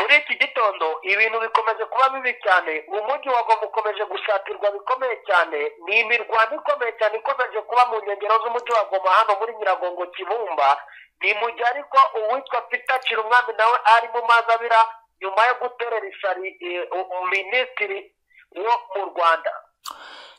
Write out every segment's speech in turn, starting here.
muri iki gitondo ibintu bikomeje kuba bibi cyane umujyi wa goma ukomeje gushakirwa bikomeye cyane ni imirwano ikomeye cyane ikomeje kuba mu nkengero z'umujyi wa goma hano muri nyiragongo kibumba ni mu gihe ariko uwitwa peter kirumwami nawe ari mu mazi abira nyuma yo guterera isari minisitiri wo mu rwanda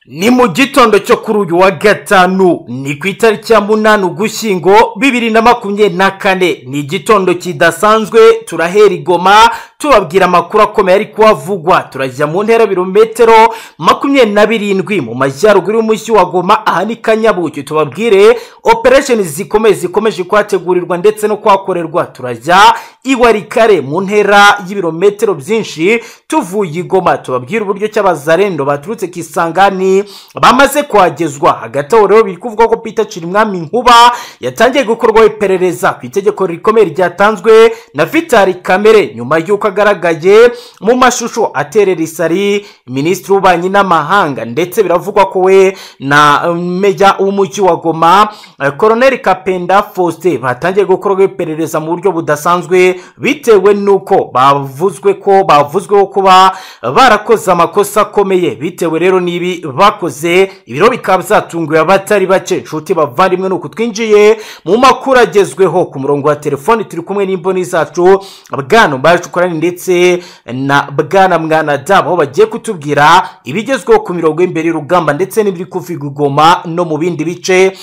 ni mu gitondo cyo kuri uyu wa gatanu ni ku itariki ya munani ugushyingo bibiri na makumyabiri na kane ni igitondo kidasanzwe turahera igoma tubabwira amakuru akomeye ari kuhavugwa turajya mu ntera birometero makumyabiri na birindwi mu majyaruguru y'umujyi wa goma aha ni kanyabuki tubabwire operesheni zikomeye zikomeje kuhategurirwa ndetse no kuhakorerwa turajya iwarikare mu ntera y'ibirometero byinshi tuvuye igoma tubabwire uburyo cy'abazarendo baturutse ku isangani bamaze kuhagezwa hagati aho rero biri kuvuga ko Peter Cirimwami Nkuba yatangiye gukorwaho iperereza ku itegeko rikomeye ryatanzwe na Vitali Kamere nyuma y'uko agaragaye mu mashusho aterera isari minisitiri w'ububanyi n'amahanga ndetse biravugwa ko we na meya w'umujyi wa Goma Colonel Kapenda Faustin batangiye gukorwaho iperereza mu buryo budasanzwe bitewe n'uko bavuzwe ko bavuzweho kuba barakoze amakosa akomeye bitewe rero n'ibi bakoze ibiro bikaba byatunguye abatari bake inshuti bavandimwe ni uku twinjiye mu makuru agezweho ku murongo wa telefoni turi kumwe n'imboni zacu bwana mbacukurani ndetse na bwana mwana damu aho bagiye kutubwira ibigezweho ku mirongo y'imbere y'urugamba ndetse n'ibiri kuviga igoma no mu bindi bice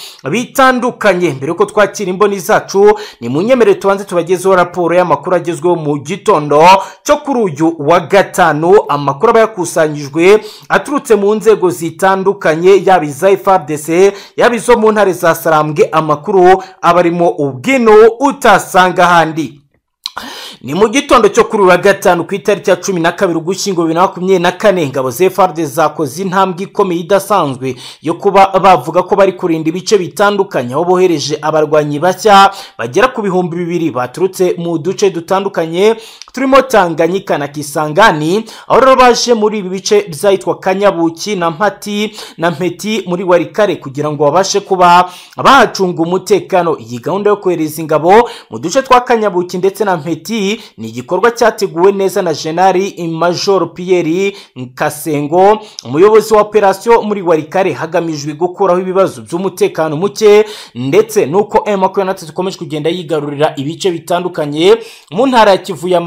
bitandukanye mbere yuko twakira imboni zacu ni mu nyemere tubanze tubagezeho raporo y'amakuru agezweho mu gitondo cyo kuri uyu wa gatanu amakuru aba yakusanyijwe aturutse mu nzego zitandukanye zitandukanye yaba iza ifabdc yaba izo mu ntare za sarambwe amakuru aba arimo ubwino utasanga ahandi ni mu gitondo cyo kuri wa gatanu ku itariki ya cumi na kabiri ugushyingo bibiri na makumyabiri na kane ingabo zefard zakoze intambwe ikomeye idasanzwe yo kuba bavuga ko bari kurinda ibice bitandukanye aho bohereje abarwanyi bashya bagera ku bihumbi bibiri baturutse mu duce dutandukanye turimo tanganyika na kisangani aho rero baje muri ibi bice byahitwa kanyabuki na mpati na mpeti muri warikare kugira ngo babashe kuba bahacunga umutekano iyi gahunda yo kohereza ingabo mu duce twa kanyabuki ndetse na mpeti ni igikorwa cyateguwe neza na jenali major pierre kasengo umuyobozi wa operasiyo muri warikare hagamijwe gukuraho ibibazo by'umutekano muke ndetse n'uko emu makumyabiri na tatu ikomeje kugenda yigarurira ibice bitandukanye mu ntara ya kivu y'amajyaruguru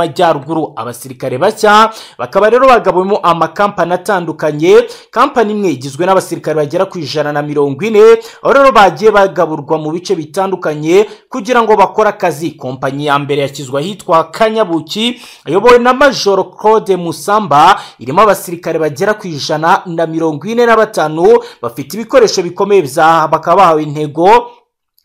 amajyaruguru abasirikare bashya bakaba rero bagabuyemo amakampani atandukanye kampani imwe igizwe n'abasirikare bagera ku ijana na mirongo ine aho rero bagiye bagaburwa mu bice bitandukanye kugira ngo bakore akazi kompanyi ya mbere yashyizwe ahitwa kanyabuki ayobowe na majoro claude musamba irimo abasirikare bagera ku ijana na mirongo ine na batanu bafite ibikoresho bikomeye bakaba bahawe intego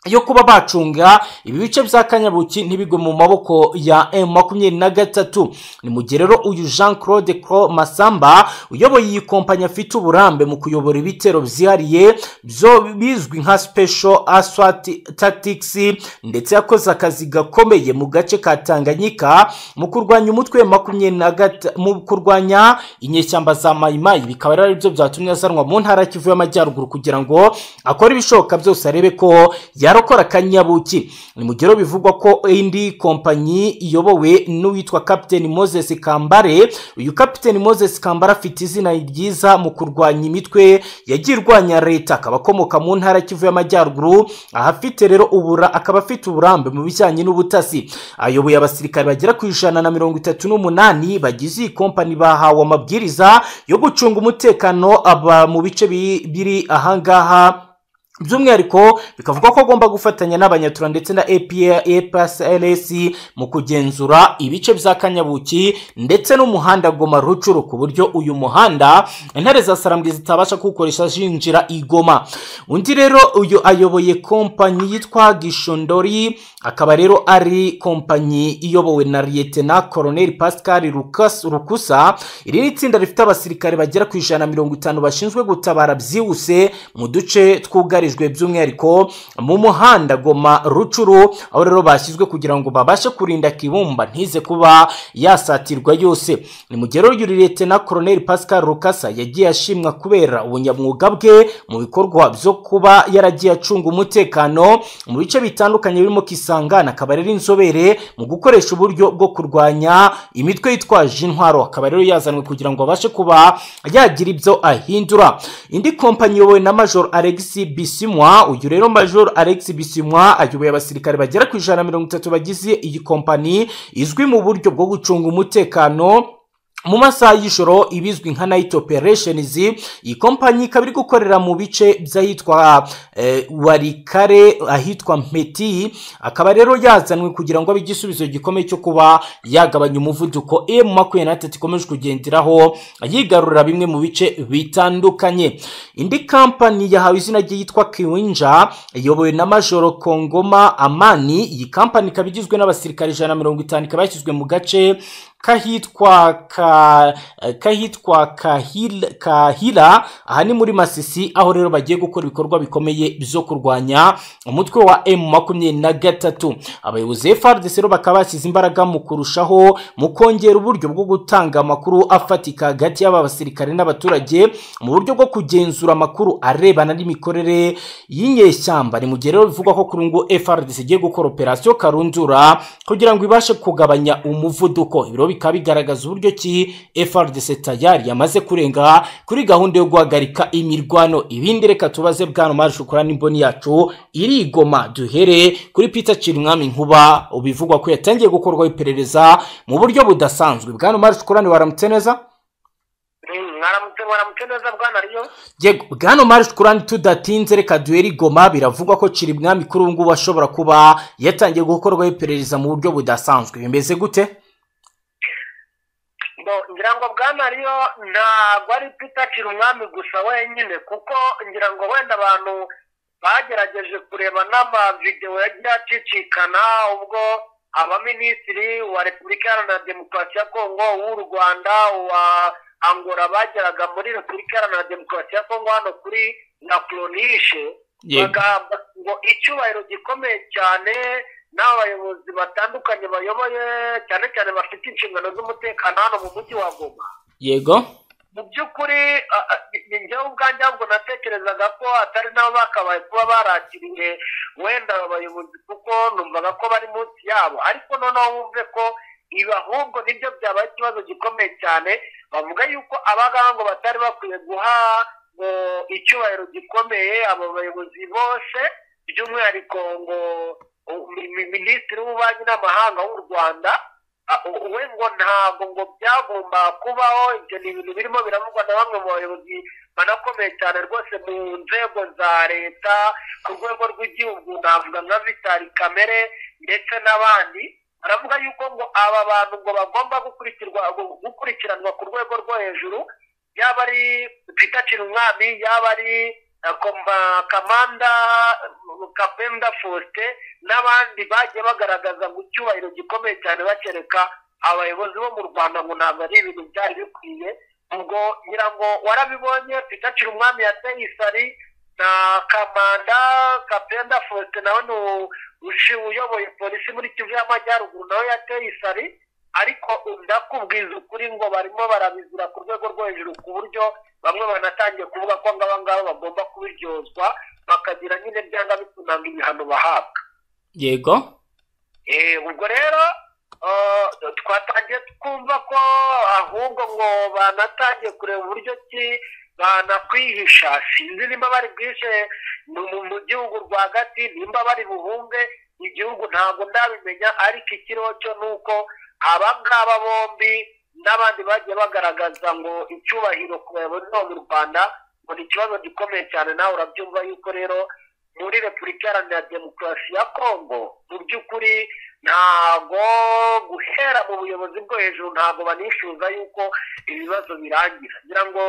yo kuba bacunga ibi bice bya kanyabuki ntibigwe mu maboko ya m makumyabiri na gatatu ni mu gihe rero uyu jean claude cro masamba uyoboye iyi kompanyi afite uburambe mu kuyobora ibitero byihariye byo bizwi nka special aswat tactics ndetse yakoze akazi gakomeye mu gace ka tanganyika mu kurwanya umutwe wa makumyabiri na gatatu mu kurwanya inyeshyamba za mayimayi bikaba rero aribyo byatumye azanwa mu ntara kivu y'amajyaruguru kugira ngo akore ibishoboka byose arebe ko ya yarokora kanyabuki ni mu gihe bivugwa ko indi kompanyi iyobowe n'uwitwa kapiteni moses kambare uyu kapiteni moses kambare afite izina ryiza mu kurwanya imitwe yagiye irwanya leta akaba akomoka mu ntara kivu y'amajyaruguru ahafite rero ubura akaba afite uburambe mu bijyanye n'ubutasi ayoboye abasirikare bagera ku ijana na mirongo itatu n'umunani bagize iyi kompanyi bahawe amabwiriza yo gucunga umutekano aba mu bice biri ahangaha by'umwihariko bikavuga ko agomba gufatanya n'abanyatura ndetse na epsrs mu kugenzura ibice bya kanyabuki ndetse n'umuhanda goma rucuru ku buryo uyu muhanda intare za sarambwe zitabasha kuwukoresha zinjira igoma undi rero uyu ayoboye kompanyi yitwa gishondori akaba rero ari kompanyi iyobowe na liyetena koroneri pascal rukusa iri ni itsinda rifite abasirikare bagera ku ijana na mirongo itanu bashinzwe gutabara byihuse mu duce twugarije byugarijwe by'umwihariko mu muhanda goma rucuru aho rero bashyizwe kugira ngo babashe kurinda kibumba ntize kuba yasatirwa yose ni mu gihe rero leta na koroneli pascal rukasa yagiye ashimwa kubera ubunyamwuga bwe mu bikorwa byo kuba yaragiye acunga umutekano mu bice bitandukanye birimo kisangana akaba rero inzobere mu gukoresha uburyo bwo kurwanya imitwe yitwaje intwaro akaba rero yazanwe kugira ngo abashe kuba yagira ibyo ahindura indi kompanyi iyobowe na major alex bisimwa uyu rero major alex bisimwa ayoboye abasirikare bagera ku ijana na mirongo itatu bagize iyi kompanyi izwi mu buryo bwo gucunga umutekano mu masaha y'ijoro ibizwi nka night operations iyi kompanyi ikaba iri gukorera mu bice by'ahitwa eh, warikare ahitwa mpeti akaba rero yazanwe kugira ngo abe igisubizo gikomeye cyo kuba yagabanya umuvuduko m makumyabiri na tatu ikomeje kugenderaho yigarurira bimwe mu bice bitandukanye indi kampani yahawe izina ryitwa kiwinja iyobowe na majoro kongoma amani iyi kampani ikaba igizwe n'abasirikare ijana na mirongo itanu ikaba yashyizwe mu gace kahitwa ka kahitwa kahil, kahila aha ni muri masisi aho rero bagiye gukora ibikorwa bikomeye byo kurwanya umutwe wa m makumyabiri na gatatu abayobozi frdc rero bakaba bashyize imbaraga mu kurushaho mu kongera uburyo bwo gutanga amakuru afatika hagati y'aba basirikare n'abaturage mu buryo bwo kugenzura amakuru arebana n'imikorere y'inyeshyamba ni mu gihe rero bivugwa ko kuri ngo frdc igiye gukora operasiyo karundura kugira ngo ibashe kugabanya umuvuduko ibiro bikaba bigaragaza uburyo ki frdc tayari yamaze kurenga kuri gahunda yo guhagarika imirwano ibindi reka tubaze bwana mari shukura n'imboni yacu irigoma duhere kuri peter cirimwami nkuba ubivugwa ko yatangiye gukorwaho iperereza mu buryo budasanzwe bwana mari shukura waramutse neza mwaramutse mwaramutse neza bwana riyo yego bwana mari shukura tudatinze reka duhere igoma biravugwa ko cirimwami kuri ubu ngubu ashobora kuba yatangiye gukorwaho iperereza mu buryo budasanzwe bimeze gute ngira ngo bwana riyo ntabwo ari kwitakira umwami gusa wenyine kuko ngira ngo wenda abantu bagerageje kureba n'amavidewo yagiye acicikana ubwo abaminisitiri wa repubulika iharanira demokarasi ya kongo w'u rwanda uwa angora bageraga muri repubulika iharanira demokarasi ya kongo hano kuri na koronishe bagamba ngo icyubahiro gikomeye cyane n'abayobozi batandukanye bayoboye cyane cyane bafite inshingano z'umutekano hano mu mujyi wa goma yego mu by'ukuri njyewe ubwanjye ahubwo natekerezaga ko atari nabo bakabaye kuba barakiriye wenda aba bayobozi kuko numvaga ko bari munsi yabo ariko noneho wumve ko ibi ahubwo nibyo byabaye ikibazo gikomeye cyane bavuga yuko abangaba ngo batari bakwiye guha ngo icyubahiro gikomeye abo bayobozi bose by'umwihariko ngo minisitiri w'ububanyi n'amahanga w'u rwanda we ngo ntabwo ngo byagomba kubaho ibyo ni ibintu birimo biravugwa na bamwe mu bayobozi banakomeye cyane rwose mu nzego za leta ku rwego rw'igihugu navuga nka vitali kamere ndetse n'abandi baravuga yuko ngo aba bantu ngo bagomba gukurikiranwa ku rwego rwo hejuru yaba ari twitacira umwami yaba ari kamanda kapenda faustin n'abandi bagiye bagaragaza ngo icyubahiro gikomeye cyane bakereka abayobozi bo mu rwanda ngo ntabwo ari ibintu byari bikwiye ubwo ngira ngo warabibonye tutacira umwami yateye isari na kamanda kapenda faustin nawe ni uyoboye polisi muri kivu y'amajyaruguru nawe yateye isari ariko ndakubwiza ukuri ngo barimo barabizira ku rwego rwo hejuru ku buryo bamwe banatangiye kuvuga ko ngaba ngaba bagomba kubiryozwa bakagira nyine byanga bitunanga ibihano bahabwa yego ubwo rero twatangiye twumva ko ahubwo ngo banatangiye kureba uburyo ki banakwihisha sinzi nimba bari bwishe mu gihugu rwagati nimba bari buhunge igihugu ntabwo ndabimenya ariko ikiriho cyo ni uko aba ngaba bombi n'abandi bagiye bagaragaza ngo icyubahiro ku bayobozi bo mu rwanda ngo ni ikibazo gikomeye cyane nawe urabyumva yuko rero muri repubulika iharanira demokarasi ya kongo mu by'ukuri ntabwo guhera mu buyobozi bwo hejuru ntabwo banishyuza yuko ibibazo birangira ngira ngo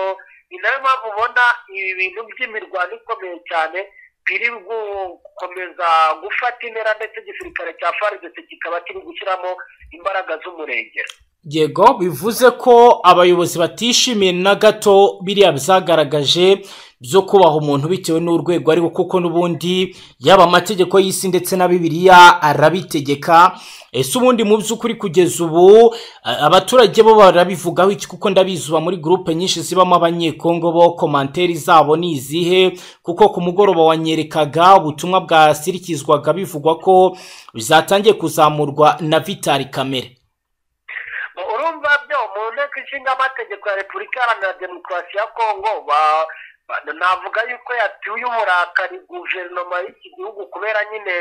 ni nayo mpamvu ubona ibi bintu by'imirwano ikomeye cyane biri gukomeza gufata intera ndetse igisirikare cya faridese kikaba kiri gushyiramo imbaraga z'umurengera yego bivuze ko abayobozi batishimiye na gato biriya byagaragaje byo kubaha umuntu bitewe n'urwego ariho kuko n'ubundi yaba amategeko y'isi ndetse na bibiliya arabitegeka ese ubundi mu by'ukuri kugeza ubu a- abaturage bo barabivugaho iki kuko ndabizi uba muri gurupe nyinshi zibamo abanyekongo bo komanteri zabo ni izihe kuko ku mugoroba wanyerekaga ubutumwa bwasirikizwaga bivugwa ko bizatangiye kuzamurwa na vitali kamere urumva byo mu nteko ishinga amategeko ya repubulika iharanira demokarasi ya kongo ba- ba- navuga yuko yatuye uburakari guverinoma y'iki gihugu kubera nyine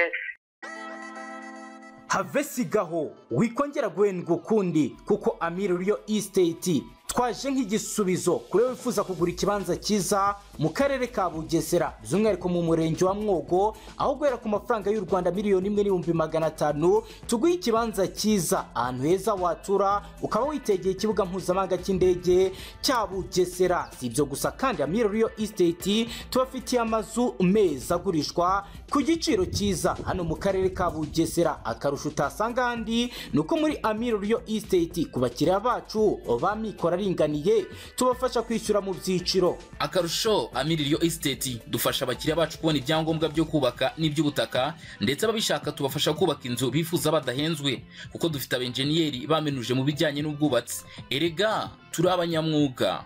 havesigaho wikongera guhendwa ukundi kuko amiri riyo isiteti twaje nk'igisubizo kuri wowe wifuza kugura ikibanza cyiza mu karere ka bugesera by'umwihariko mu murenge wa mwogo aho guhera ku mafaranga y'u rwanda miliyoni imwe n'ibihumbi magana atanu tuguhe ikibanza cyiza ahantu heza watura ukaba witegeye ikibuga mpuzamahanga cy'indege cya bugesera si ibyo gusa kandi amiri riyo isiteti tubafitiye amazu meza agurishwa ku giciro cyiza hano mu karere ka bugesera akarusho utasanga ahandi ni uko muri amiro riyo isiteti ku bakiriya bacu ba mikoro aringaniye tubafasha kwishyura mu byiciro akarusho amiririyo esiteti dufasha abakiriya bacu kubona ibyangombwa byo kubaka n'iby'ubutaka ndetse ababishaka tubafasha kubaka inzu bifuza badahenzwe kuko dufite abenjeniyeri bamenuje mu bijyanye n'ubwubatsi erega turi abanyamwuga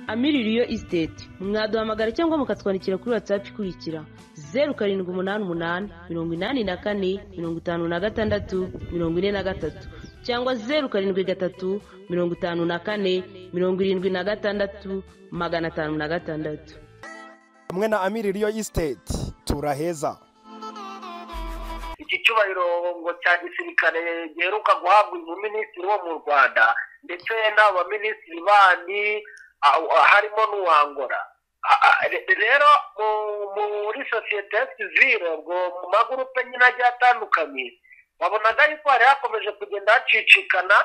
amiririyo isiteti mwaduhamagara cyangwa mukatwandikira kuri watsapu ikurikira zeru karindwi umunani umunani mirongo inani na kane mirongo itanu na gatandatu mirongo ine na gatatu cyangwa zeru karindwi gatatu mirongo itanu na kane mirongo irindwi na gatandatu magana atanu na gatandatu hamwe na amiri riyo isiteti turaheza iki cyubahiro ngo cya gisirikare giheruka guhabwa uyu minisitiri wo mu rwanda ndetse n'abo baminisitiri bandi ah, ah, harimo n'uwangora Ah, ah, re- rero mu- muri sosiyete sivire ubwo mu magurupe nyine agiye atandukanye wabonaga yuko hari hakomeje kugenda hacicikana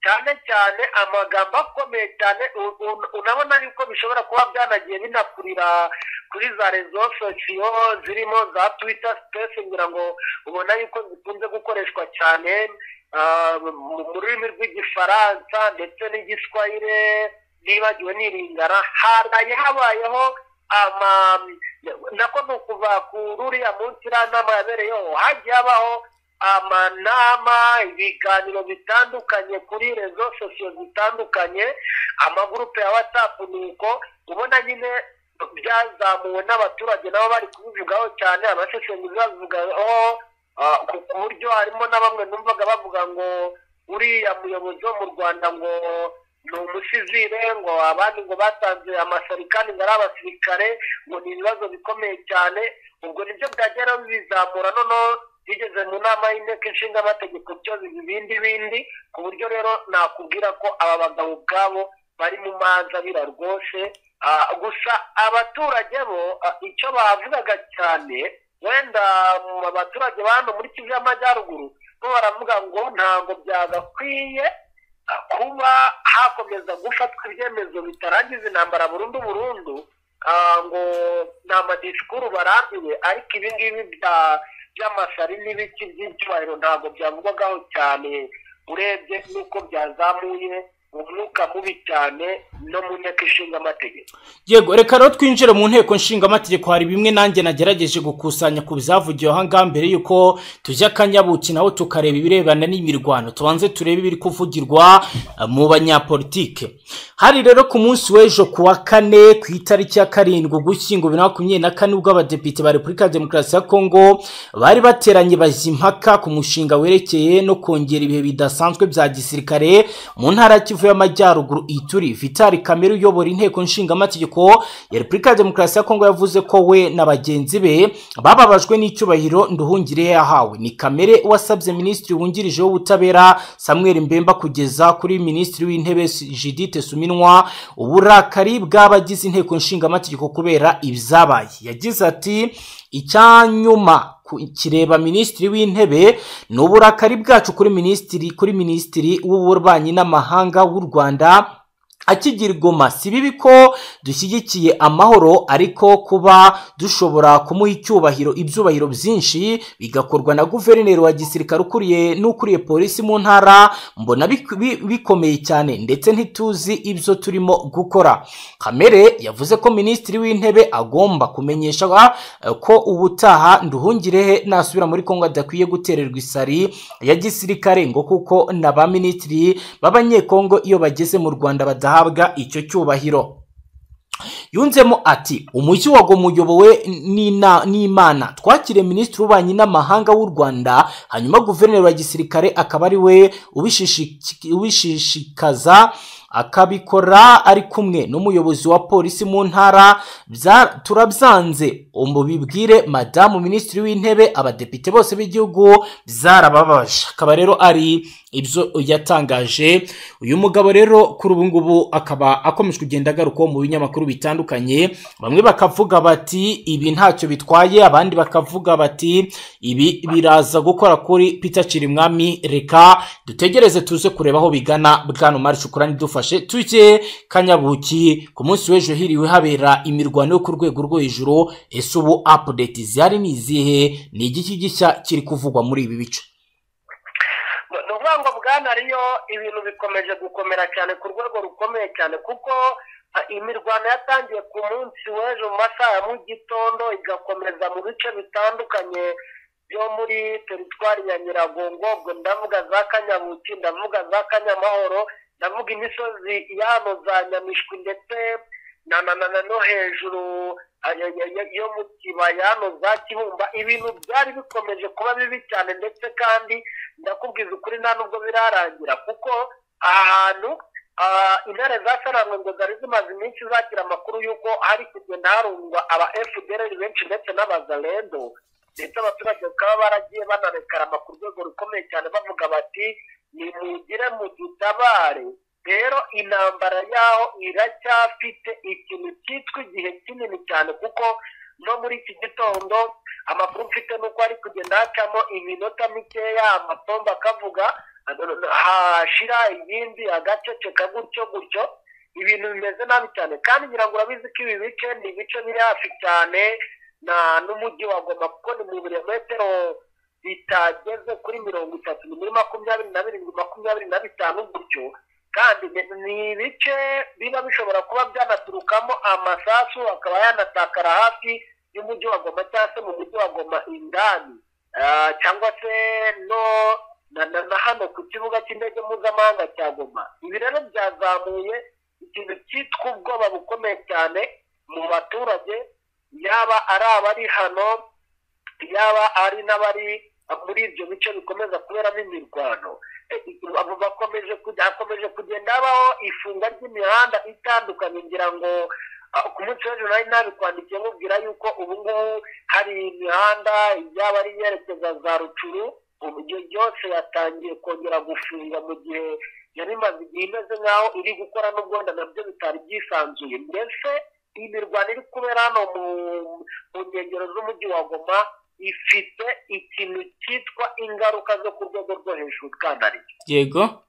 cyane cyane amagambo akomeye cyane u- u- unabona yuko bishobora kuba byanagiye binakurira kuri za rezo sosiyo zirimo za twita sipesi ngira ngo ubona yuko zikunze gukoreshwa cyane ah, mu mu rurimi rw'igifaransa ndetse n'igiswahire nibagiwe n'iringara haraye habayeho ama nako ni ukuva ku ruriya munsi iriya nama yabereyeho hagiye habaho amanama ibiganiro bitandukanye kuri rezo sosiyo zitandukanye amagurupe ya watsapu ni uko ubona nyine byazamuwe n'abaturage nabo bari kubivugaho cyane abasesenguzi babivugaho ah, ku ku buryo harimo na bamwe numvaga bavuga ngo uriya muyobozi wo mu rwanda ngo ni umusivire ngo abandi ngo batanze amasarikani ngo ari abasirikare ngo ni ibibazo bikomeye cyane ubwo nibyo byagera bizamura noneho bigeze mu nama y'inteko ishinga amategeko byo biba ibindi bindi ku buryo rero nakubwira ko aba bagabo ubwabo bari mu manzabira rwose Ah, gusa abaturage bo ah, icyo bavugaga cyane wenda mu baturage ba hano muri kivu y'amajyaruguru bo baravuga ngo ntabwo byagakwiye ah, kuba hakomeza gufatwa ibyemezo bitarangiza intambara burundu burundu ah, ngo ni amadisikuru barambiwe ariko ibi ngibi bya- by'amasari n'ibiki by'icyubahiro ntabwo byavugwagaho cyane urebye n'uko byazamuye umwuka mubi cyane no mu nteko ishinga amategeko yego reka rero twinjire mu nteko nshingamategeko hari bimwe nanjye nagerageje gukusanya ku byavugiwe aha ngaha mbere y'uko tujya akanyabuki naho tukareba ibirebana n'imirwano tubanze turebe ibiri kuvugirwa eh, mu banyapolitike hari rero ku munsi w'ejo ku wa kane ku itariki ya karindwi ugushyingo bibiri na makumyabiri na kane ubwo abadepite ba repubulika ya demokarasi ya kongo bari bateranye bajya impaka ku mushinga werekeye no kongera ibihe bidasanzwe bya gisirikare mu ntara ya kivu y'amajyaruguru ituri vitali kamere uyobora inteko nshingamategeko ya repubulika ya demokarasi ya kongo yavuze ko we na bagenzi be bababajwe n'icyubahiro nduhungire yahawe ni kamere wasabye minisitiri wungirije w'ubutabera samuel mbemba kugeza kuri minisitiri w'intebe judite suminwa uburakari bw'abagize inteko nshingamategeko kubera ibyabaye yagize ati icyanyuma ku- kireba minisitiri w'intebe ni uburakari bwacu kuri minisitiri kuri minisitiri w'ububanyi n'amahanga w'u rwanda akigirwoma si bibi ko dushyigikiye amahoro ariko kuba dushobora kumuha icyubahiro ibyubahiro byinshi bigakorwa na guverineri wa gisirikare ukuriye n'ukuriye polisi mu ntara mbona bik- bi- bikomeye cyane ndetse ntituzi ibyo turimo gukora kamere yavuze ko minisitiri w'intebe agomba kumenyesha eh, ko ubutaha nduhungirehe nasubira muri kongo adakwiye gutererwa isari ya gisirikare ngo kuko na ba minisitiri b'abanyekongo iyo bageze mu rwanda badahabwa icyo cyubahiro yunzemo ati umujyi wa Goma uyobowe n'ina- n'imana twakiriye minisitiri w'ububanyi n'amahanga w'u rwanda hanyuma guverineri wa gisirikare akaba ari we ubishishi- ubishishikaza akabikora ari kumwe n'umuyobozi wa polisi mu ntara Bya- turabyanze umubibwire madamu minisitiri w'intebe abadepite bose b'igihugu byarababaje akaba rero ari ibyo yatangaje uyu mugabo rero kuri ubu ngubu akaba akomeje kugenda agarukaho mu binyamakuru bitandukanye bamwe bakavuga bati ibi ntacyo bitwaye abandi bakavuga bati ibi biraza gukora kuri Peter Chirimwami reka dutegereze tuze kureba aho bigana bwana Mari Shukurani dufashe tujye kanyabuki ku munsi w'ejo hiriwe habera imirwano yo ku rwego rwo hejuru ese ubu update zihari ni izihe ni igiki gishya kiri kuvugwa muri ibi bice ni ukuvuga ngo bwana ariyo ibintu bikomeje gukomera cyane ku rwego rukomeye cyane kuko ah, imirwano yatangiye ku munsi w'ejo mu masaha ya mu gitondo igakomeza mu bice bitandukanye byo muri teritwari ya nyiragongo ubwo ndavuga za kanyabuki ndavuga za kanyamahoro ndavuga imisozi yano za nyamishwi ndetse na na na na no hejuru ah, ya- ya- ya- yo mu kibaya hano za kibumba ibintu byari bikomeje kuba bibi cyane ndetse kandi ndakubwiza ukuri nta nubwo birarangira kuko aha hantu ah, intare zasarangwe ngo zari zimaze iminsi zakira amakuru y'uko hari kugenda harundwa aba fdr benshi ndetse n'abazalendo ndetse abaturage bakaba baragiye banarekarama ku rwego rukomeye cyane bavuga bati nimugire mudutabare rero intambara yaho iracyafite ikintu cyitwa igihe kinini cyane kuko no muri iki gitondo amakuru mfite ni uko ari kugenda hacamo iminota mikeya amatombo akavuga hashira iyindi agaceceka gutyo gutyo ibintu bimeze nabi cyane kandi ngira ngo urabizi ko ibi bice ni ibice biri hafi cyane na n'umujyi wa goma kuko ni mu birometero bitageze kuri mirongo itatu ni muri makumyabiri na birindwi makumyabiri na bitanu gutyo kandi ni- ni ibice biba bishobora kuba byanaturukamo amasasu akaba yanatakara hafi y'umujyi wa goma cyangwa se mu mujyi wa goma indani Ah, cyangwa se no na, na, na hano ku kibuga cy'indege mpuzamahanga cya goma ibi rero byazamuye ikintu cyitwa ubwoba bukomeye cyane mu baturage yaba ari abari hano yaba ari n'abari muri ibyo bice bikomeza kuberamo imirwano Eh, abo bakomeje kujya- hakomeje kugenda habaho ifunga ry'imihanda itandukanye ngira ngo ah, ku munsi w'ejo nari nabikwandikiye mubwira yuko ubu ngubu hari imihanda yaba ari iyerekeza za rucuru uburyo yose yatangiye kongera gufunga mu gihe yari imaze igihe imeze nk'aho iri gukora n'ubwenda nabyo bitari byisanzuye mbese iyi mirwano iri kubera hano mu- mu nkengero z'umujyi wa goma ifite ikintu cyitwa ingaruka zo ku rwego rwo hejuru bwanari yego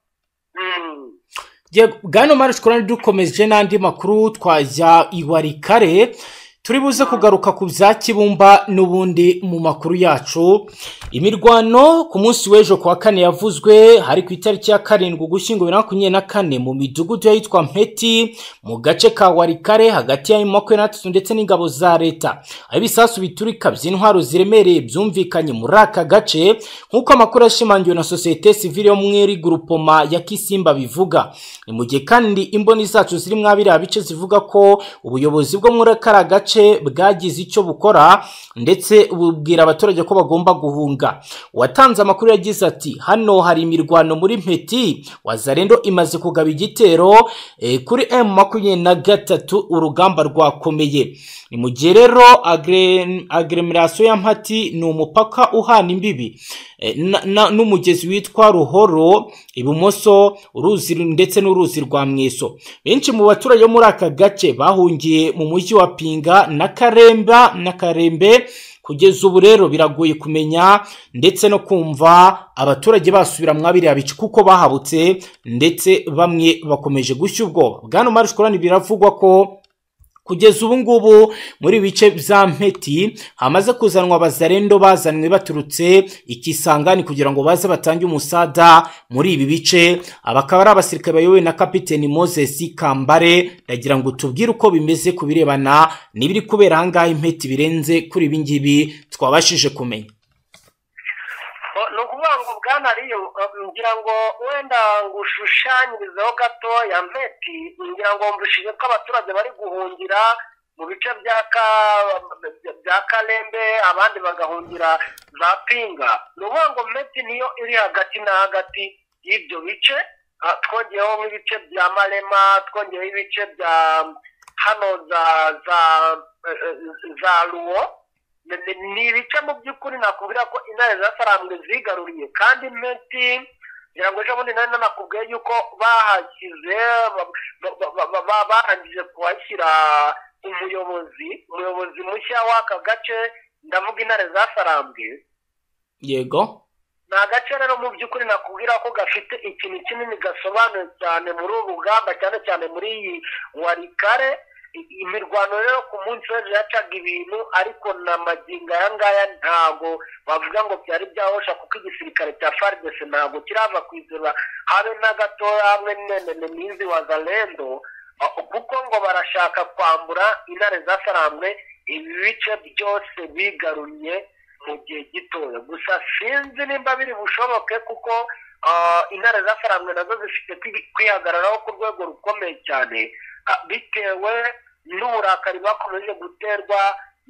bwana Mari Shukurani dukomeje n'andi makuru twajya iwarikare turi buze kugaruka ku bya kibumba n'ubundi mu makuru yacu imirwano ku munsi w'ejo ku wa kane yavuzwe hari ku itariki ya karindwi ugushyingo bibiri na makumyabiri na kane mu midugudu y'ahitwa mpeti mu gace ka warikare hagati ya makumyabiri na gatatu ndetse n'ingabo za leta aho ibisasu biturika by'intwaro ziremereye byumvikanye muri aka gace nk'uko amakuru yashimangiwe na sosiyete sivile yo muri gurupoma ya kisimba bivuga ni mu gihe kandi imboni zacu ziri mwa biriya bice zivuga ko ubuyobozi bwo muri kariya gace bwagize icyo bukora ndetse bubwira abaturage ko bagomba guhunga uwatanze amakuru yagize ati hano hari imirwano muri mpeti wazarendo imaze kugaba igitero eh, kuri m makumyabiri na gatatu urugamba rwakomeye ni mu gihe rero agre- agremerasiyo ya mpati ni umupaka uhana imbibi eh, na- na- n'umugezi witwa ruhoro ibumoso uruzi ru- ndetse n'uruzi rwa mweso benshi mu baturage bo muri aka gace bahungiye mu mujyi wa pinga na karemba na karembe kugeza ubu rero biragoye kumenya ndetse no kumva abaturage basubira mwa biriya bice kuko bahabutse ndetse bamwe bakomeje gushya ubwoba bwana marishkorani biravugwa ko kugeza ubu ngubu muri bice bya mpeti hamaze kuzanwa abazarendo bazanwe baturutse ikisangani kugira ngo baze batange umusada muri ibi bice aba akaba ari abasirikare bayobowe na kapiteni moses kambare ndagira ngo tubwire uko bimeze ku birebana n'ibiri kubera aha ngaha impeti birenze kuri ibi ngibi twabashije kumenya ni ukuvuga ngo bwana riyo ngira ngo wenda ngushushanyirizeho gato ya mpeti ngira ngo mvushije ko abaturage bari guhungira mu bice bya ka bya karembe abandi bagahungira za pinga ni ukuvuga ngo mpeti niyo iri hagati na hagati y'ibyo bice ah, twongeyeho nk'ibice bya marema twongeyeho ibice bya hano za za eh, eh, za ruwo ni- ni- ni ibice mu by'ukuri nakubwira ko intare zasarambwe zigaruriye kandi meti ngira ngo ejo bundi nari nanakubwiye yuko bahashyize ba- ba- ba- ba- ba- barangije kuhashyira umuyobozi umuyobozi mushya w'aka gace ndavuga intare zasarambwe yego ni agace rero mu by'ukuri nakubwira ko gafite ikintu kinini gasobanuye cyane muri uru rugamba cyane cyane muri iyi warikare I- imirwano rero ku munsi w'ejo yacaga ibintu ariko na magingo aya ngaya ntago bavuga ngo byari byahosha kuko igisirikare cya faridese ntago kirava ku izima habe na gatoya hamwe n'inenene n'izi wazalendo Ah, kuko ngo barashaka kwambura intare zasarambwe ibi bice byose bigarunye mu gihe gitoya gusa sinzi nimba biri bushoboke kuko ah, intare zasarambwe nazo zifite kwi- kwihagararaho ku rwego rukomeye cyane ah, bitewe n'uburakari bakomeje guterwa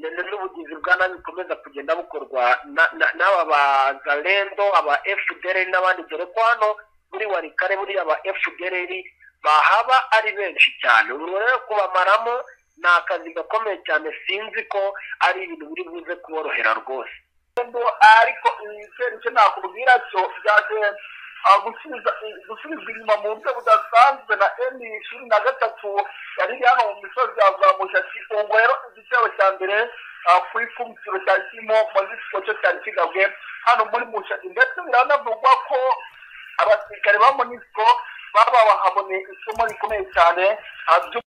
n- n- n'ubugizi bwa nabi bukomeza kugenda bukorwa na- na- n'aba bazalendo aba fdr n'abandi dore ko hano muri warikare buriya aba fdr bahaba ari benshi cyane ubu rero kubamaramo ni akazi gakomeye cyane sinzi ko ari ibintu biri buze kuborohera rwose ariko icyo nakubwira cyo byagiye gusubizwa inyuma mu buryo budasanzwe na emi cumi na gatatu yari iri hano mu misozi ya za mushaki ubwo rero igitero cya mbere ah, ku ikubitiro cya kimo mu zisiko cyo cyari kigabwe hano muri mushaki ndetse biranavugwa ko abasirikare ba monisiko baba bahabone isomo rikomeye cyane ah, ryo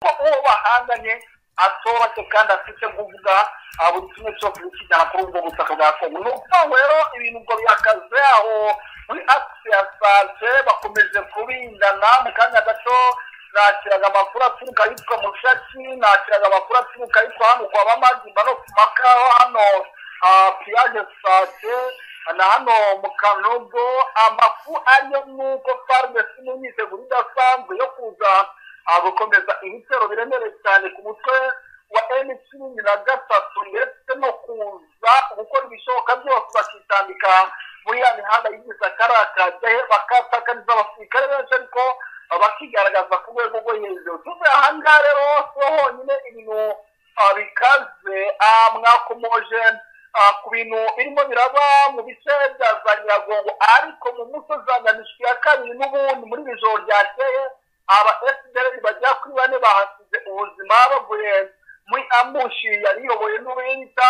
ko uwo bahanganye atoroshye kandi afite kuvuga buri kimwe cyose kikijyana kuri ubwo butaka bwa kongo ni ukuvuga ngo rero ibintu ngo bihagaze aho muri akisi ya sante bakomeje kubindana mu kanya gato nakiraga amakuru aturuka yitwa mushaki nakiraga amakuru aturuka yitwa hano kwa bamagimba no ku makaho hano ah, piyaje sante na hano mu kanogo amafu ariyo nuko farumasi n'imyiteguro idasanzwe yo kuza ah, gukomeza ibitero biremereye cyane ku mutwe wa eni cumi na gatatu ndetse no kuza gukora ibishoboka byose bakitambika muri ya mihanda yigize akarakaje bakatakariza abasirikare benshi ariko bakigaragaza ku rwego rwo hejuru tuve aha ngaha rero siho honyine ibintu ah, bikaze ah, mwakomoje ah, ku bintu birimo biraba mu bice bya za nyiragongo ariko mu musozi wa nyamishwi ya kabiri n'ubundi muri iri joro ryakeye aba fdr bagera kuri bane bahasize ubuzima bavuye muri amushi yariyoboye n'uwita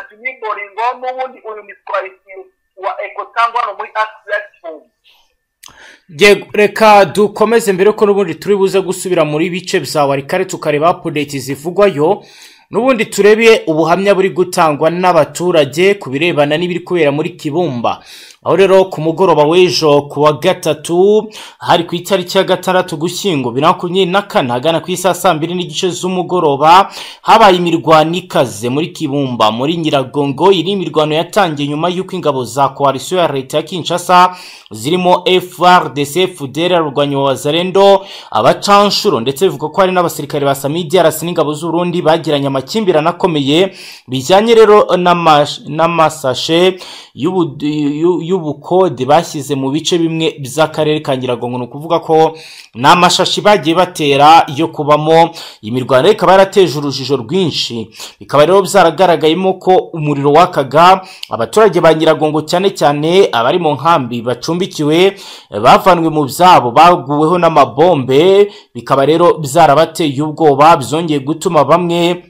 jimmy boringo n'ubundi uyu mitwarisi wa eko cyangwa no muri akisiyasifomu Yego, reka dukomeze mbere ko n'ubundi turi buze gusubira muri bice bya warikare tukareba apudeti zivugwayo n'ubundi turebe ubuhamya buri gutangwa n'abaturage ku birebana n'ibiri kubera muri kibumba aho rero ku mugoroba w'ejo ku wa gatatu hari ku itariki ya gatandatu gushyingo bibiri na makumyabiri na kane ahagana ku isaha saa mbiri n'igice z'umugoroba habaye imirwano ikaze muri kibumba muri nyiragongo iri imirwano yatangiye nyuma y'uko ingabo za koalisiyo ya leta ya kinshasa zirimo FRDC Fudera rurwanya wazarendo abacanshuro ndetse bivuga ko hari n'abasirikare ba Samidi arasi n'ingabo z'Urundi bagiranye amakimbirane akomeye bijyanye rero n'amash- n'amasashe y'ubu- y'u- y'ubukode bashyize mu bice bimwe by'akarere ka Nyiragongo ni ukuvuga ko n'amashashi bagiye batera yo kubamo imirwano rero ikaba yarateje urujijo rwinshi bikaba rero byaragaragayemo ko umuriro wakaga abaturage ba Nyiragongo cyane cyane abari mu nkambi bacumbikiwe eh, bavanwe mu byabo baguweho n'amabombe bikaba rero byarabateye ubwoba byongeye gutuma bamwe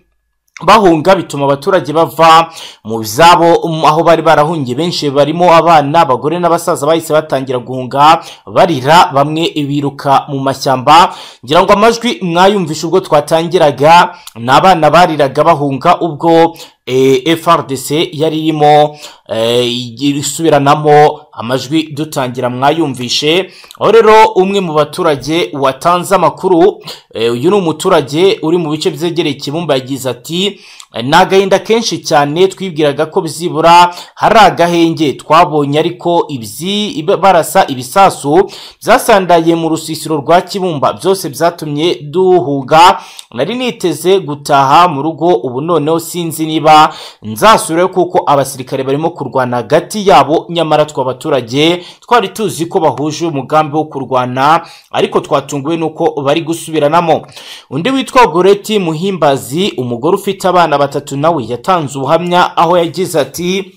bahunga bituma abaturage bava mu zabo um, aho bari barahungiye benshi barimo abana abagore n'abasaza bahise batangira guhunga barira bamwe biruka mu mashyamba ngira ngo amajwi mwayumvishe ubwo twatangiraga ni abana bariraga bahunga ubwo eh, FRDC yari irimo eh, isubiranamo amajwi dutangira mwayumvishe aho rero umwe mu baturage watanze amakuru eh, uyu ni umuturage uri mu bice byegereye ikibumba yagize ati ni agahinda kenshi cyane twibwiraga ko bizibura hari agahenge twabonye ariko ibyi iba- barasa ibisasu byasandaye mu rusisiro rwa kibumba byose byatumye duhuga nari niteze gutaha mu rugo ubu noneho sinzi niba nzasubirayo kuko abasirikare barimo kurwana hagati yabo nyamara twe abaturage twari tuzi ko bahuje umugambi wo kurwana ariko twatunguwe n'uko bari gusubiranamo undi witwa goreti muhimbazi umugore ufite abana batatu nawe yatanze ubuhamya aho yagize ati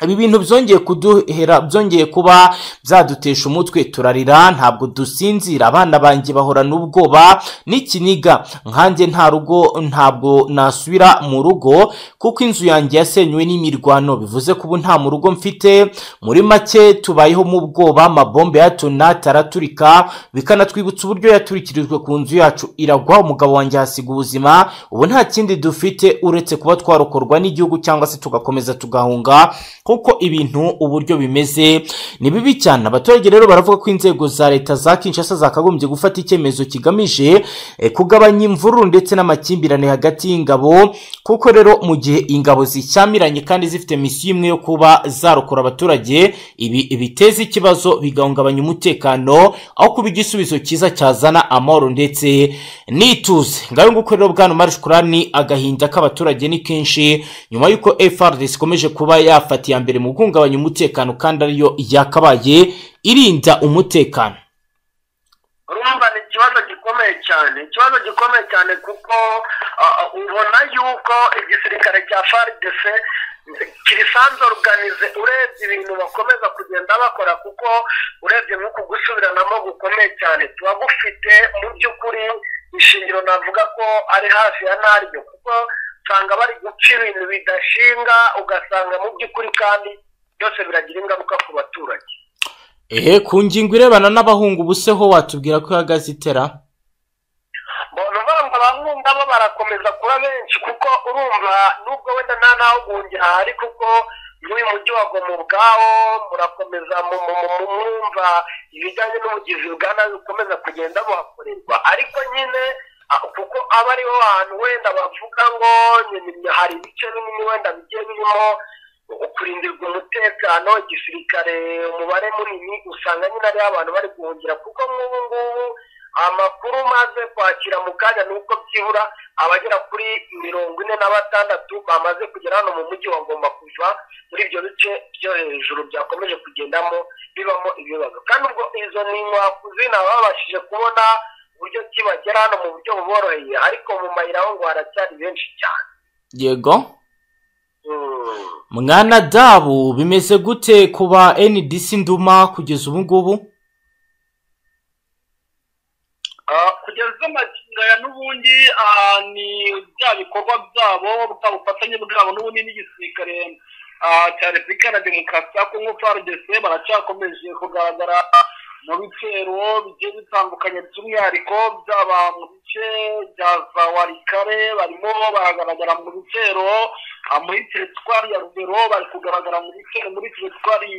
ibi bintu byongeye kuduhera byongeye kuba byadutesha umutwe turarira ntabwo dusinzira abana banjye bahorana ubwoba n'ikiniga nkanjye nta rugo ntabwo nasubira mu rugo kuko inzu yanjye yasenywe n'imirwano bivuze ko ubu nta mu rugo mfite muri make tubayeho mu bwoba amabombe yatonata araturika bikanatwibutsa uburyo yaturikirijwe ku nzu yacu iragwa umugabo wanjye ahasiga ubuzima ubu nta kindi dufite uretse kuba twarokorwa n'igihugu cyangwa se tugakomeza tugahunga kuko ibintu uburyo bimeze ni bibi cyane abaturage rero baravuga ko inzego za leta za kinshasa zakagombye gufata icyemezo kigamije eh, kugabanya imvururu ndetse n'amakimbirane hagati y'ingabo kuko rero mu gihe ingabo zishyamiranye kandi zifite misiyo imwe yo kuba zarokora abaturage ibi biteza ikibazo bigahungabanya umutekano aho kuba igisubizo cyiza cyazana amahoro ndetse n'ituze ngayo nguko rero bwana umar shukurani agahinda k'abaturage ni kenshi nyuma y'uko FRDC ikomeje kuba yafata iya mbere mu guhungabanya umutekano kandi ariyo yakabaye irinda umutekano urumva ni ikibazo gikomeye cyane ikibazo gikomeye cyane kuko ah, ah, ubona yuko igisirikare cya frdc kirisanze organize urebye ibintu bakomeza kugenda bakora kuko urebye nk'uku gusubiranamo gukomeye cyane tuba gufite mu by'ukuri ishingiro navuga ko ari hafi ya naryo kuko usanga bari guca ibintu bidashinga ugasanga mu by'ukuri kandi byose biragira ingaruka ku baturage ehe ku ngingo irebana n'abahungu ubuseho watubwira ko ihagaze itera mbona uvuga abahunga bo barakomeza kuba benshi kuko urumva nubwo wenda nta naho guhungira hari kuko n'uyu mujyi wa Goma ubwawo murakomeza mu- mu- mu- mu- mwumva ibijyanye n'ubugizi bwa nabi bukomeza kugenda buhakorerwa ariko nyine ah, kuko aba ariho hantu wenda bavuga ngo nyine hari ibice binini wenda bigiye birimo kurindirwa umutekano igisirikare umubare munini usanga nyine ariho abantu bari guhungira kuko nk'ubu ngubu amakuru maze kwakira mu kanya ni uko byibura abagera kuri mirongo ine na batandatu bamaze kugera hano mu mujyi bagomba kuva muri ibyo bice byo hejuru byakomeje kugendamo bibamo ibibazo kandi ubwo izo ni inkwakuzi naba babashije kubona uburyo ki bagera hano mu buryo buboroheye ariko mu mayira aho ngo haracyari benshi cyane yego Mm. mwana dabu bimeze gute kuba ndc nduma kugeza ubu ngubu Ah, kugeza amagingo ya n'ubundi ah, ni bya bikorwa byabo bwa bufatanye bwabo n'ubundi n'igisirikare ah, cya repubulika iharanira demokarasi ya kongo fardc baracyakomeje kugaragara mu bitero bigiye bitandukanye by'umwihariko byaba mu bice bya za warikare barimo baragaragara mu bitero ah, muri teritwari ya rugero bari kugaragara mu bitero muri teritwari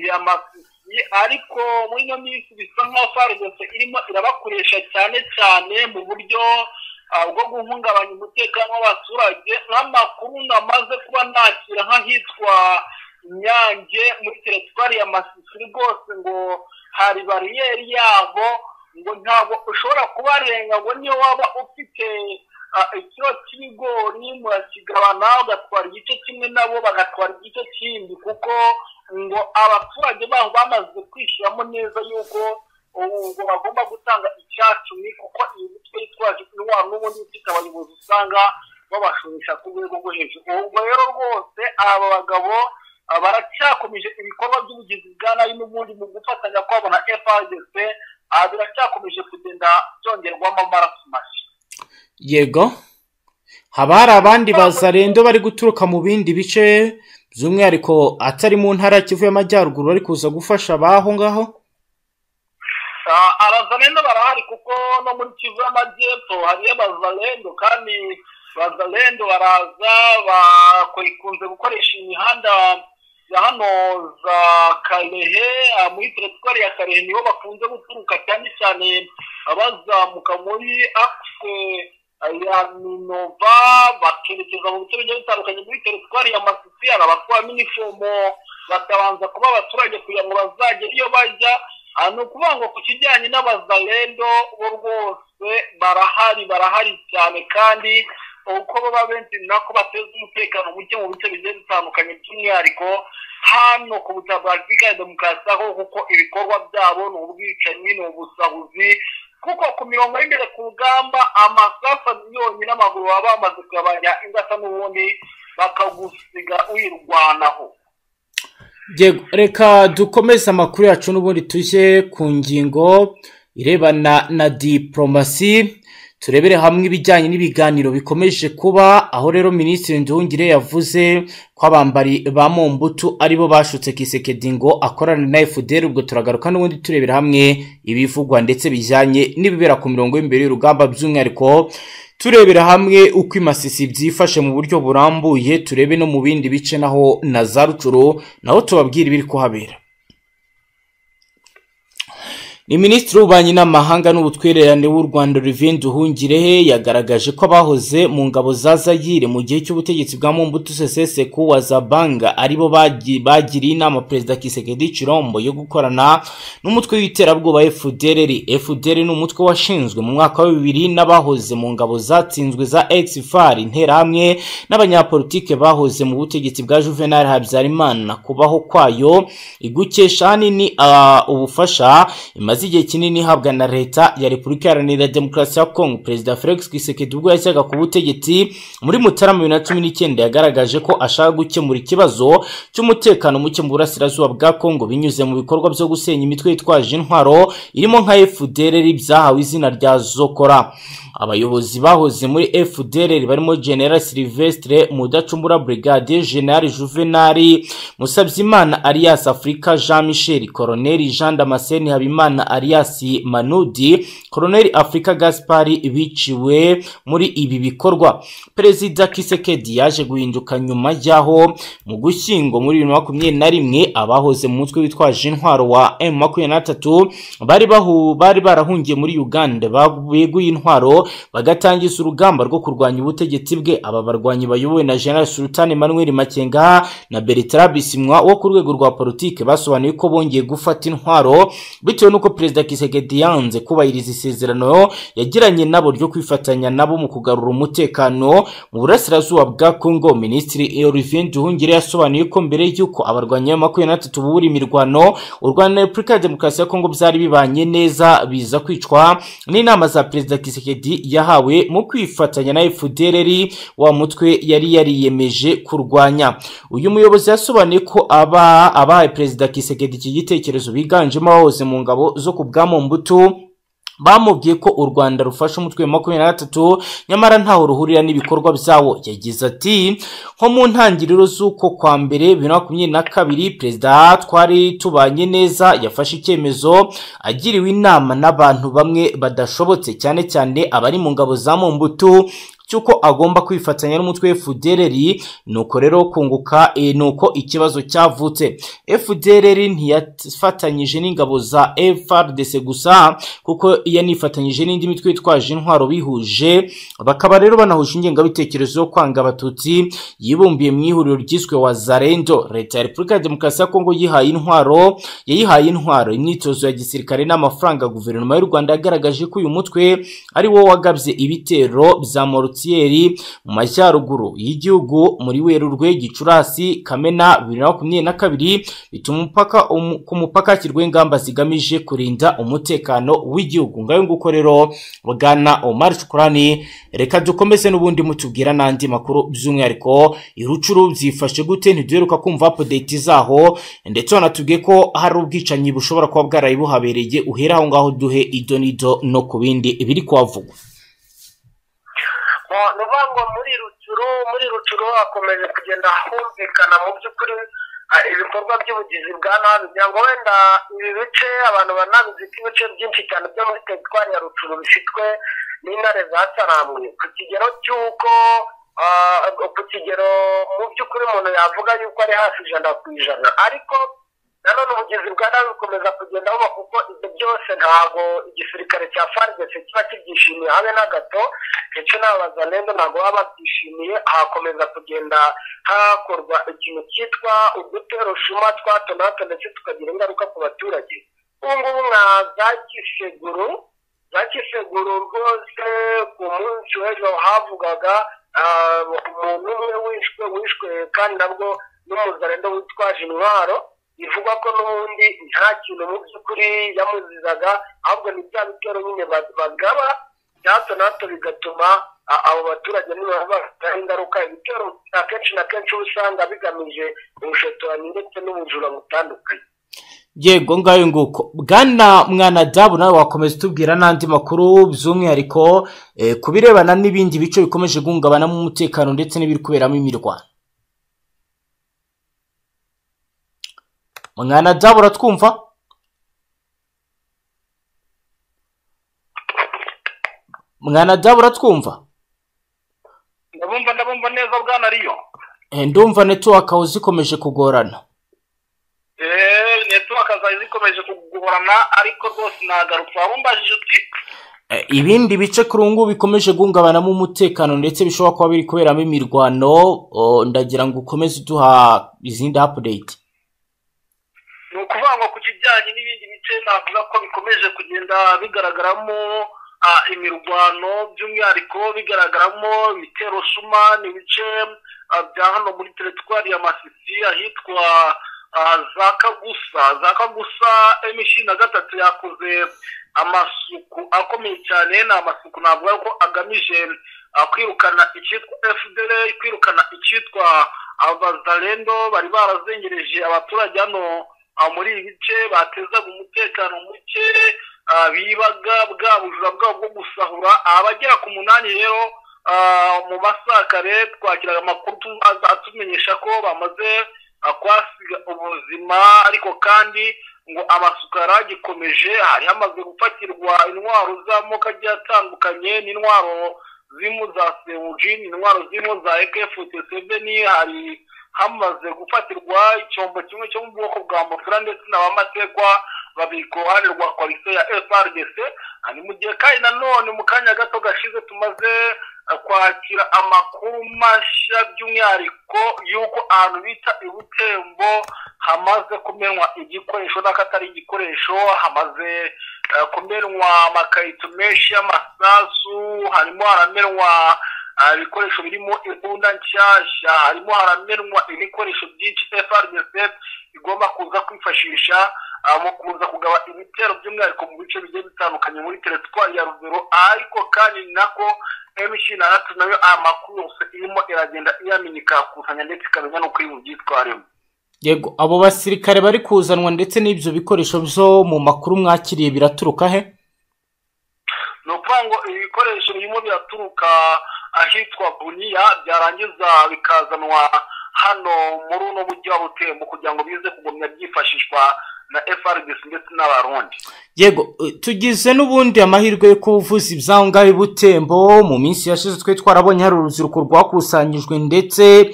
ya masisi ariko muri ino minsi bisa nkaho farumasi irimo irabakoresha cyane cyane mu buryo ah, bwo guhungabanya umutekano w'abaturage nk'amakuru namaze kuba nakira nk'ahitwa inyange muri teritwari ya masisi rwose ngo hari bariyeri yabo ngo ntabwo ushobora kubarenga ngo niyo waba ufite ah, ikiro cy'ibigori murakigabana ugatwara igice kimwe nabo bagatwara igice kindi kuko ngo abaturage baho bamaze kwishyiramo neza yuko ubu ngo bagomba gutanga icyacumi kuko iyi mitwe yitwaje intwaro n'ubundi ifite abayobozi usanga babashoresha ku rwego rwo hejuru ubwo rero rwose aba bagabo ah, baracyakomeje ibikorwa by'ubugizi bwa nabi n'ubundi mu gufatanya kwabo na FRDC ah, biracyakomeje kugenda byongerwamo amaraso mashya yego haba hari abandi bazarendo bari guturuka mu bindi bice by'umwihariko atari mu ntara ya kivu y'amajyaruguru bari kuza gufasha abaho ngaho abazarendo barahari kuko no muri kivu y'amajyepfo hariyo abazarendo kandi abazarendo baraza bakunze gukoresha imihanda ya hano za karehe ah, muri teritwari ya karehe niho bakunze guturuka cyane cyane abazamuka muri akise ya minova bakerekeza mu bice bigiye bitandukanye muri teritwari ya masisiyara batwaramo inifomo bakabanza kuba abaturage kugira ngo bazajye iyo bajya ah, ni ukuvuga ngo ku kijyanye n'abazarendo bo rwose barahari barahari cyane kandi uko baba benshi nako bateza umutekano muke mu bice bigiye bitandukanye by'umwihariko hano ku butaka bwa repubulika ya demokarasi aho kuko ibikorwa byabo ni ubwicanyi ni ubusahuzi kuko ku mirongo y'imbere ku rugamba amasafa yonyine amaguru baba bamaze kuyabanya ingasa n'ubundi bakagusiga uyirwanaho Yego, reka dukomeze amakuru yacu n'ubundi tujye ku ngingo irebana na diporomasi turebere hamwe ibijyanye n'ibiganiro bikomeje kuba aho rero minisitiri nduhungire yavuze ko abambari ba mombutu aribo bashutse kisekedi ngo akorane na fdr ubwo turagaruka n'ubundi turebera hamwe ibivugwa ndetse bijyanye n'ibibera ku mirongo y'imbere y'urugamba by'umwihariko turebera hamwe uko imasisi byifashe mu buryo burambuye turebe no mu bindi bice naho na za rucuro naho tubabwira ibiri kuhabera ni minisitiri w'ububanyi n'amahanga n'ubutwererane w'u rwanda olivier nduhungirehe yagaragaje ko abahoze mu ngabo za zayire mu gihe cy'ubutegetsi bwa mumbutu seseseku wa zabanga aribo bagi- bagiriye inama perezida kisekedi cirombo yo gukorana n'umutwe w'iterabwoba fdrr fdr ni umutwe washinzwe mu mwaka wa bibiri n'abahoze mu ngabo zatsinzwe za exfar interahamwe n'abanyapolitike bahoze mu butegetsi bwa juvenal habyarimana kubaho kwayo igukesha ahanini ah, ubufasha imaze igihe kinini ihabwa na leta ya repubulika iharanira demokarasi ya kongo perezida felix kisekedi ubwo yashyaga ku butegetsi muri mutarama bibiri na cumi n'icyenda yagaragaje ko ashaka gukemura ikibazo cy'umutekano muke mu burasirazuba bwa kongo binyuze mu bikorwa byo gusenya imitwe yitwaje intwaro irimo nka fdrr byahawe izina rya zokora abayobozi bahoze muri fdrr barimo general silvestre mudacumbura brigadier general juvenali musabyimana alias afurika jean michel colonel jean damascene habimana alias manudi colonel afurika gaspari biciwe muri ibi bikorwa perezida kisekedi yaje guhinduka nyuma y'aho mu gushyingo muri bibiri na makumyabiri na rimwe abahoze mu mutwe witwaje intwaro wa m makumyabiri na gatatu bari bahu- bari barahungiye muri uganda ba- beguye intwaro bagatangiza urugamba rwo kurwanya ubutegetsi bwe aba barwanyi bayobowe na general sultan manuel makenga na bertrand bisimwa wo ku rwego rwa politike basobanuye ko bongeye gufata intwaro bitewe n'uko perezida kisekedi yanze kubahiriza isezerano yagiranye nabo ryo kwifatanya nabo mu kugarura umutekano mu burasirazuba bwa kongo minisitiri olivier nduhungire yasobanuye ko mbere y'uko abarwanyi ba makumyabiri na batatu bubura imirwano u rwanda na repubulika ya demokarasi ya kongo byari bibanye neza biza kwicwa n'inama za perezida kisekedi yahawe mu kwifatanya na fdrr wa mutwe yari yariyemeje kurwanya uyu muyobozi yasobanuye ko aba abahaye perezida kisekedi iki gitekerezo biganjemo abahoze mu ngabo zo ku bwa mbutu bamubwiye ko u rwanda rufasha umutwe wa makumyabiri na gatatu nyamara ntaho ruhurira n'ibikorwa byawo yagize ati nko mu ntangiriro z'uko kwa mbere bibiri na makumyabiri na kabiri perezida twari tubanye neza yafashe icyemezo agiriwe inama n'abantu bamwe badashobotse cyane cyane abari mu ngabo za mumbutu cy'uko agomba kwifatanya n'umutwe FDLR nuko rero kunguka e, nuko ikibazo cyavutse FDLR ntiyafatanyije n'ingabo za FARDC gusa kuko yanifatanyije n'indi mitwe yitwaje intwaro bihuje bakaba rero banahuje ingengabitekerezo yo kwanga abatutsi yibumbiye mu ihuriro ryiswe wazarendo leta ya repubulika ya demokarasi ya kongo yihaye intwaro yayihaye intwaro imyitozo ya gisirikare n'amafaranga guverinoma y'u rwanda yagaragaje ko uyu mutwe ari wo wagabye ibitero bya morutiyeri mu majyaruguru y'igihugu muri werurwe gicurasi kamena bibiri na makumyabiri na kabiri bituma umupaka umu- ku mupaka hashyirwaho ingamba zigamije kurinda umutekano w'igihugu ngayo nguko rero bwana omar shukurani reka dukomeze n'ubundi mutubwira n'andi makuru by'umwihariko irucuru byifashe gute ntiduheruka kumva apudeti zaho ndetse wanatubwiye ko hari ubwicanyi bushobora kuba bwarayibuhabereye uhere aho ngaho duhe idonido no ku bindi biri mu kuhavugwa ni ukuvuga ngo muri rucuru muri rucuru hakomeje kugenda humvikana mu by'ukuri ah, ibikorwa by'ubugizi bwa nabi kugira ngo wenda ibi bice abantu banabizi ko ibice byinshi cyane byo muri teritwari ya rucuru bifitwe n'intare za saramwe ku kigero cy'uko ah, ku kigero mu by'ukuri umuntu yavuga yuko ari hafi ijana ku ijana ariko nanone ubugizi bwa nabi bukomeza kugenda buba kuko ibyo byose ntabwo igisirikare cya farigese kiba kibyishimiye habe na gato ndetse n'abaza neza ntabwo baba babyishimiye hakomeza kugenda hakorwa ikintu cyitwa uduterushuma twa hato na hato ndetse tukagira ingaruka ku baturage ubu ngubu nka za kiseguru za kiseguru rwose ku munsi w'ejo havugaga ah, umuntu umwe wishwe wishwe kandi nabwo n'umuzarendo witwaje intwaro bivugwa ko n'ubundi nta kintu mu by'ukuri yamuzizaga ahubwo ni bya bitero nyine ba- bagaba bya hato na hato bigatuma a- abo baturage niba bafiteho ingaruka ibitero akenshi na kenshi uba usanga bigamije ubushotoranyi ndetse n'ubujura butandukanye yego ngayo nguko bwana mwana dabu nawe wakomeza utubwira n'andi makuru by'umwihariko eh, ku birebana n'ibindi bice bikomeje guhungabanamo umutekano ndetse n'ibiri kuberamo imirwano mwana dabu uratwumva mwana dabu uratwumva ndabumva ndabumva neza bwana riyo Eh, ndumva netiwaka aho zikomeje kugorana netiwaka zawe zikomeje kugorana ariko rwose nagarutse waba umbajije uti Eh, ibindi bice kuri ubu ngubu bikomeje guhungabanamo umutekano ndetse bishobora kuba biri kuberamo imirwano o, ndagira ngo ukomeze uduha izindi apudeyiti ni ukuvuga ngo ku kijyanye n'ibindi bice navuga ko bikomeje kugenda bigaragaramo ah, imirwano by'umwihariko bigaragaramo imiterosuma ni ibice ah, bya hano muri teritwari ya masisi ahitwa ah, za kagusa za kagusa emishi na gatatu yakoze amasuku akomeye cyane ni amasuku navuga ko agamije ah, kwirukana icyitwa fdr kwirukana icyitwa abazarendo bari barazengereje abaturage hano ah, muri ibi bice batezaga umutekano muke ah, bibaga bwa bujura bwabo bwo gusahura abagera ku munani rero ah, mu masakare twakiraga amakuru tu- aza- atumenyesha ko bamaze ah, kuhasiga ubuzima ariko kandi ngo amasuka yaragikomeje hari hamaze gufatirwa intwaro z'amoko agiye atandukanye n'intwaro zirimo za sebuji intwaro zirimo za ekefutesebeni hari hamaze gufatirwa icyombo kimwe cyo mu bwoko bwa mofura ndetse n'abamategwa babiri ku ruhande rwa koalisiyo ya frdc Ah, ni mu gihe kandi nanone mu kanya gato gashize tumaze ah, kwakira amakuru mashya by'umwihariko y'uko ahantu bita ibutembo hamaze kumenwa igikoresho n'akatari igikoresho hamaze ah, kumenwa amakarito menshi y'amasasu harimo haramenwa ah, ibikoresho birimo imbunda nshyashya harimo haramenwa ibikoresho byinshi frdc igomba kuza kwifashisha ah, mu kuza kugaba ibitero by'umwihariko mu bice bigiye bitandukanye muri teritwari ya ruguru ariko kandi ni nako mc na ratu nayo amakuru yose irimo iragenda iyamenyekakusanya ndetse ikamenya n'uko iri bubyitwaremo yego abo basirikare bari kuzanwa ndetse n'ibyo bikoresho byo mu makuru mwakiriye biraturuka he ni ukuvuga ngo ibi bikoresho birimo biraturuka ahitwa buniya byarangiza bikazanwa hano muri uno mujyi wa butembo kugira ngo bize kugumya byifashishwa na frdc ndetse n'abarundi yego eh, tugize n'ubundi amahirwe yo kuvuza iby'aho ngaho i butembo mu minsi yashize twe twarabonye hari urubyiruko rwakusanyijwe ndetse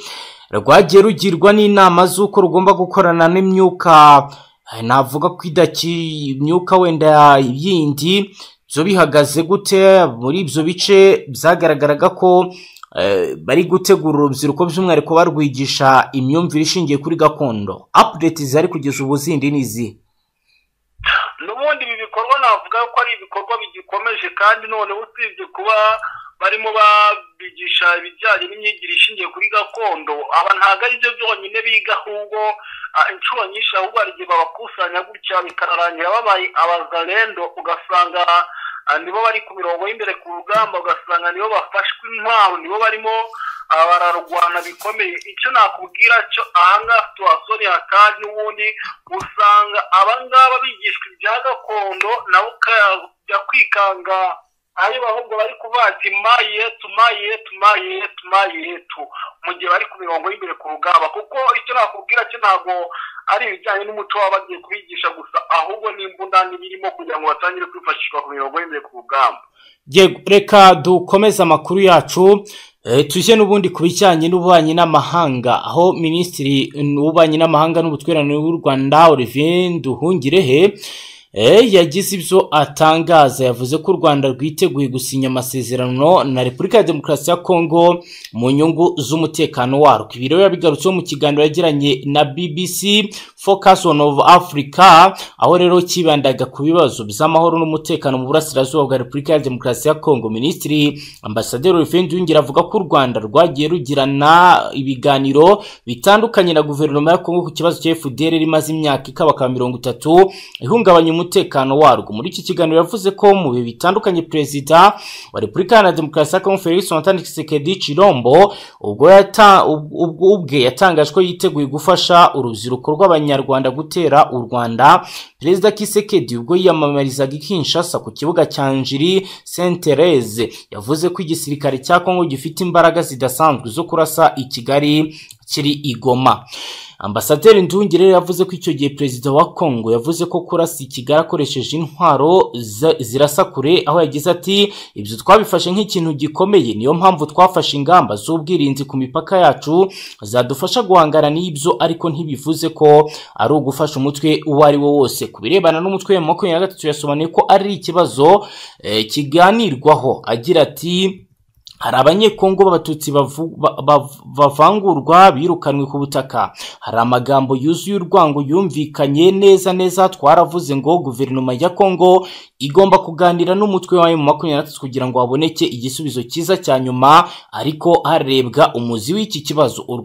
rwagiye rugirwa n'inama z'uko rugomba gukorana n'imyuka eh, navuga ko idaki imyuka wenda yindi byo bihagaze gute muri ibyo bice byagaragaraga ko eh, bari gutegura urubyiruko by'umwihariko barwigisha imyumvire ishingiye kuri gakondo apudeti zihari kugeza ubu zindi ni izihe n'ubundi ibi bikorwa navuga ko ari ibikorwa bigikomeje kandi none usibye kuba barimo babigisha ibijyanye n'imyigire ishingiye kuri gakondo aba ntabwo ari byo byonyine biga ahubwo ah, inshuro nyinshi ahubwo hari igihe babakusanya gutya bikanarangira babaye abazarendo ugasanga ah, nibo bari ku mirongo y'imbere ku rugamba ugasanga nibo bafashwe intwaro nibo barimo ah, bararwana bikomeye icyo nakubwira cyo ahangaha tuhasoni hakandi n'ubundi usanga abangaba bigishwa ibya gakondo nawe ukajya kwikanga aho abahungu bari kuvuga ati mayi yetu mayi yetu mayi yetu mayi yetu mu gihe bari ku mirongo y'imbere ku rugamba kuko icyo nakubwira cyo ntabwo ari ibijyanye n'umuco waba bagiye kubigisha gusa ahubwo n'imbunda n'ibirimo kugira ngo batangire kwifashishwa ku mirongo y'imbere ku rugamba Yego, reka dukomeze amakuru yacu eh, tujye n'ubundi ku bijyanye n'ububanyi n'amahanga aho minisitiri w'ububanyi n'amahanga n'ubutwererane w'u rwanda olivier nduhungirehe eh, yagize ibyo atangaza yavuze ko u rwanda rwiteguye gusinya amasezerano na repubulika ya demokarasi ya kongo mu nyungu z'umutekano warwo ibi rero yabigarutseho mu kiganiro yagiranye na bbc focus on of africa aho rero kibandaga ku bibazo by'amahoro n'umutekano mu burasirazuba bwa repubulika ya demokarasi ya kongo minisitiri ambasaderi olivier nduyongera avuga ko u rwanda rwagiye rugirana ibiganiro bitandukanye na guverinoma ya kongo ku kibazo cya fdr rimaze imyaka ikabaka mirongo itatu ihungabanya umutekano warwo muri iki kiganiro yavuze ko mu bihe bitandukanye perezida wa repubulika iharanira demokarasi ya kongo felix antoine tshisekedi chilombo ubwo yata- ub- ubwo ubwe yatangaje ko yiteguye gufasha urubyiruko rw'abanyarwanda gutera u rwanda perezida kisekedi ubwo yiyamamarizaga i kinshasa ku kibuga cya njiri saint therese yavuze ko igisirikare cya kongo gifite imbaraga zidasanzwe zo kurasa i kigali kiri i goma ambasaderi ndungire rero yavuze ko icyo gihe perezida wa kongo yavuze ko kurasa i kigali akoresheje intwaro zi- zirasa kure aho yagize ati ibyo twabifashe nk'ikintu gikomeye niyo mpamvu twafashe ingamba z'ubwirinzi ku mipaka yacu zadufasha guhangana n'ibyo ariko ntibivuze ko ari ugufasha umutwe uwo ari we wose ku birebana n'umutwe wa makumyabiri na gatatu yasobanuye ko ari ikibazo eh, kiganirwaho agira ati hari abanyekongo b'abatutsi bavu- ba- ba- bavangurwa birukanwe ku butaka hari amagambo yuzuye urwango yumvikanye neza neza twaravuze ngo guverinoma ya kongo igomba kuganira n'umutwe wayo mu makumyabiri na gatatu kugira ngo haboneke igisubizo cyiza cya nyuma ariko harebwa umuzi w'iki kibazo U